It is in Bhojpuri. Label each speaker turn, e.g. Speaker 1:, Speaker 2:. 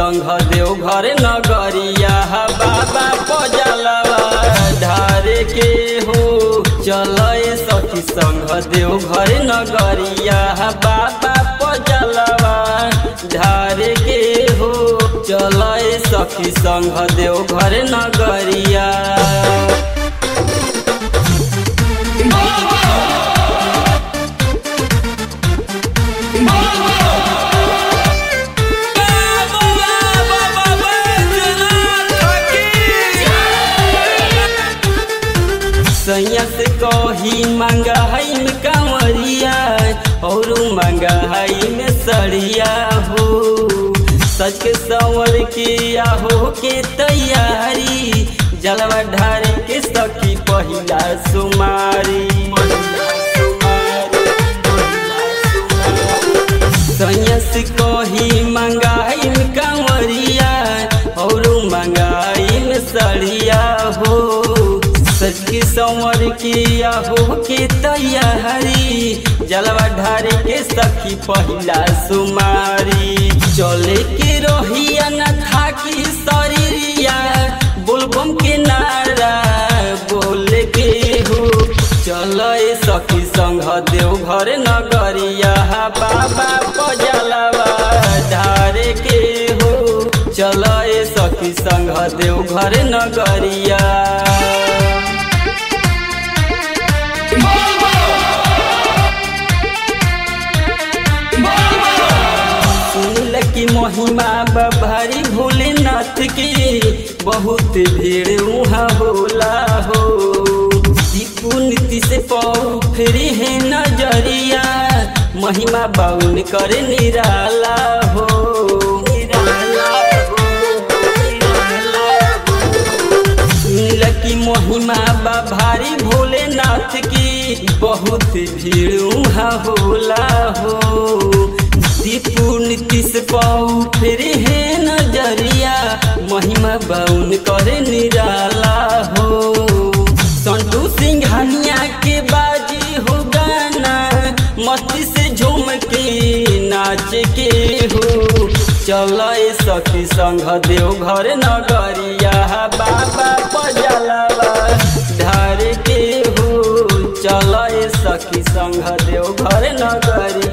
Speaker 1: संघ देवघर नगरिया बाबा पजलवा धारे के हो चल सखी संघ देवघर नगरिया बाबा पजलवा धारे के हो चल सखी संघ देवघर नगरिया सैया से कही मंगाई में कांवरिया और मंगाई में सड़िया हो सच के संवर किया हो के तैयारी जलवा ढारे के सखी पहिला सुमारी सैया से कही मंगाई में कांवरिया और मंगाई में सड़िया हो सच की संवर किया हो के तैयारी जलवा ढारे के सखी पहिला सुमारी चले के रोहिया न था की शरीरिया बोलबम के नारा बोले के हो चल सखी संघ देवघर नगरिया बाबा पजलवा ढारे के हो चल सखी संघ देवघर नगरिया सुनल की महिमा बभारी भोलेनाथ की बहुत भीड़ वहाँ होला हो दीपू नीति से पाऊ फिर है नजरिया महिमा बाउन करे निराला हो निराला हो, निराला हो। सुनल की महिमा बा भारी भोलेनाथ की बहुत भीड़ वहाँ होला हो दीपू नीतीश पाऊ फिर है नजरिया महिमा बाउन करे निराला हो संतू सिंघानिया के बाजी हो गाना मस्ती से झूम के नाच के हो चल सखी संघ देवघर नगरिया बाबा पजलवा धार के हो चल सखी संघ देवघर नगरिया